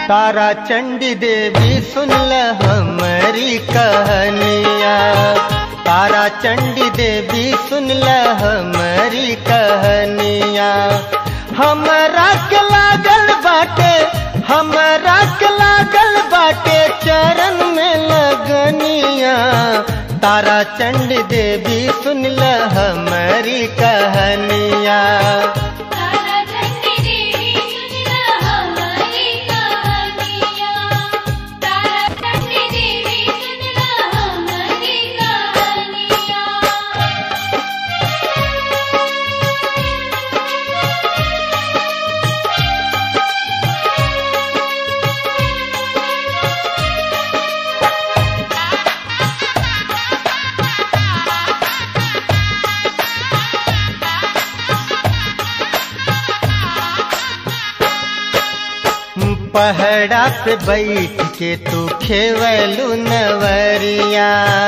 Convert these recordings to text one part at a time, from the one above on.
तारा चंडी देवी सुनल हमारी कहानिया तारा चंडी देवी सुनल हमारी कहानिया हमरा के लागल बाटे हमरा के लागल बाटे चरण में लगनिया तारा चंडी देवी सुनल हमारी कहानिया तारा चंडी देवी सुनला हमारी कहानिया तारा चंडी देवी सुनला हमारी कहानिया पहड़ा पे बैठ के तू खेवलू नवरिया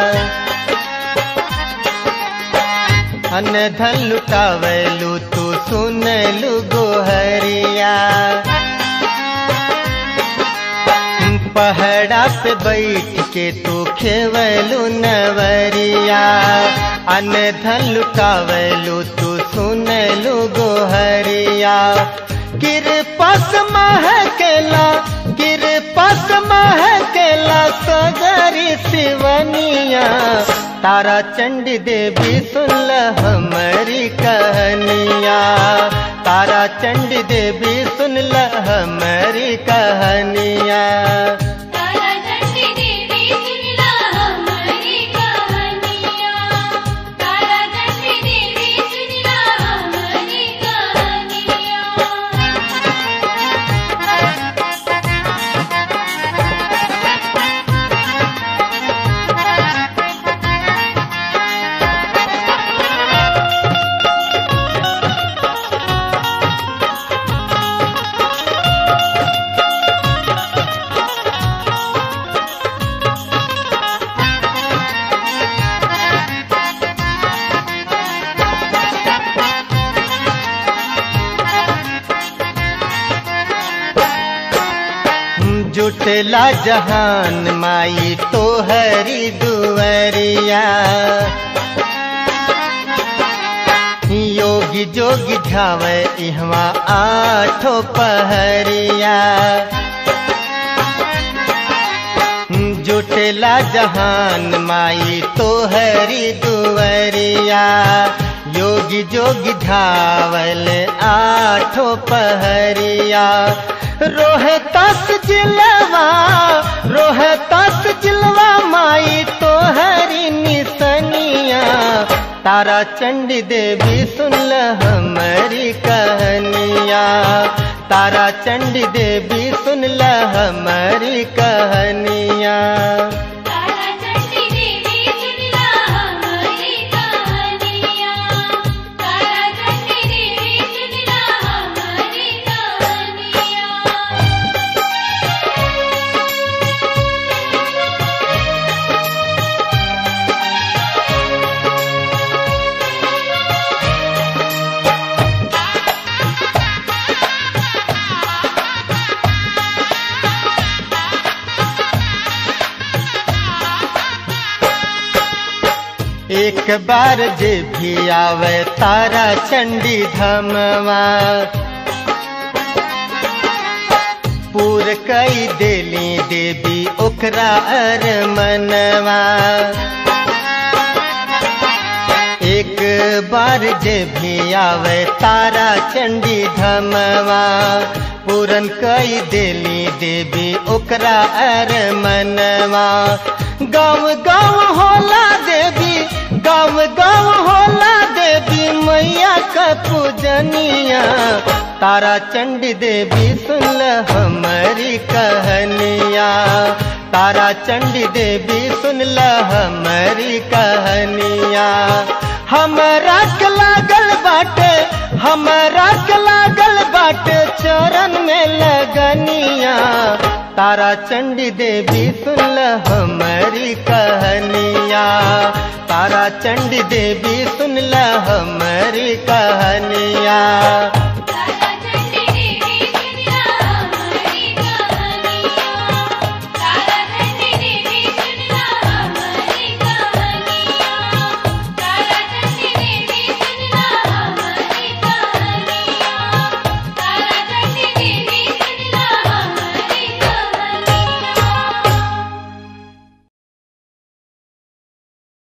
अन धन लुटावलू तू सुनलू गोहरिया पहड़ा पे बैठ के तू खेवलू नवरिया अन धन लुटावलू तू सुनलू गोहरिया किरपस महकेला किरपस महकेला सगरी सिवनिया तारा चंडी देवी सुनल हमारी कहानिया तारा चंडी देवी सुनल हमारी कहानिया तारा चंडी देवी सुनला हमारी कहानिया तारा चंडी देवी सुनला हमारी कहानिया जुटला जहान माई तोहरी दुवरिया योगी जोगी झावे इहवा आठो पहरिया जुटला जहान माई तोहरी दुवरिया योगी जोगी धावल आठो पहरिया रोहतास जिलवा रोहतास जिलवा माई तोहरी निसनिया तारा चंडी देवी सुनल हमारी कहानिया तारा चंडी देवी सुनल हमारी कहानिया तारा चंडी देवी सुनला हमारी कहानिया तारा चंडी देवी सुनला हमारी कहानिया एक बार जे भी आवे तारा चंडी धमवा पूर कई देली देवी ओकरा अर मनवा एक बार जे भी आवे तारा चंडी धमवा पूरन कई देली देवी ओकरा अर मनवा गाँव गाँव होला देवी गाँव गाँव होला देवी मैया का पूजनिया तारा चंडी देवी सुनल हमारी कहानिया तारा चंडी देवी सुनल हमारी कहानिया हमरा के लागल बाटे हमरा के लागल बाटे चरण में लगनिया तारा चंडी देवी सुनल हमारी कहानिया तारा चंडी देवी सुनल हमारी कहानिया